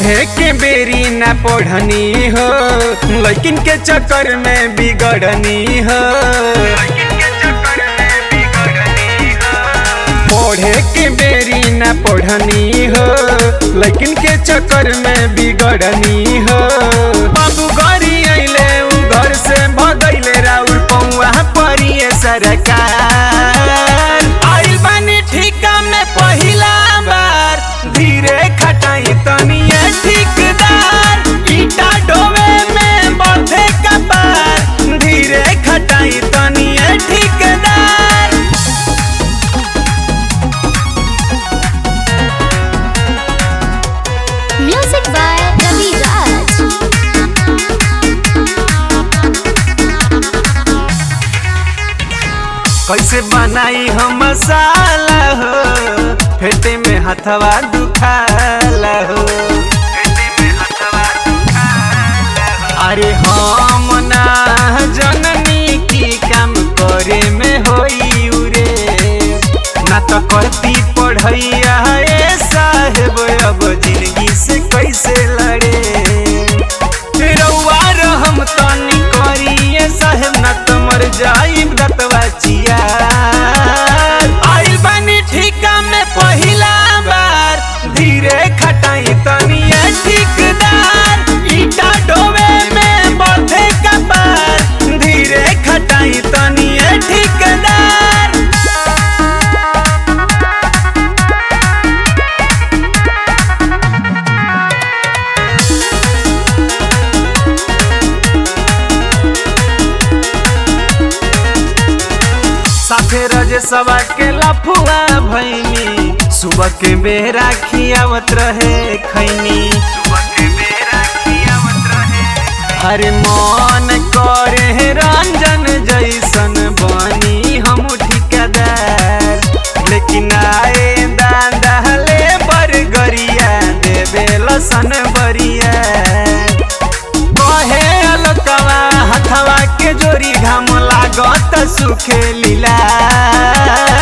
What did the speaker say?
पढ़े के बेरी न पढ़नी हो लेकिन के चक्कर में बिगड़नी हो पढ़े के बेरी न पढ़नी हो लेकिन के चक्कर में बिगड़नी हो बाबू गरी अइले उ घर से भगैले राउर पौआ परिए सरकार आइल बानी ठिका में पहिला बार धीरे खटाई तनिए ठिकदार ईटा डोवे में बढ़े कपार धीरे खटाई तनिए ठिकदार Music by Ravi Raj. कैसे बनाई हम मसाला हो फेटे में हथवा दुखाला हो अरे हम ना जननी की काम करे में होई उरे ना तो करती पढ़ैया ए साहेब अब जिंदगी से कैसे लड़े रउआ रहम तनी करिए साहेब ना तो मर जाइब दतवा चिया आइल बानी ठिका में पहिला बार धीरे खटाई तनी ठिकदार ईटा डोवे में बढ़े कपार धीरे खटाई तनी ठिकदार साथे रज सवा के लफुआ भैनी सुबह के बेरा खियावत रहे खैनी हरे मन करे रंजन जैसन बनी हम ठिकादार लेकिन आए दादा ले बरगरिया देवे लसन बरिया कहे अलकवा हथवा के जोरी घाम लागत सुखे लीला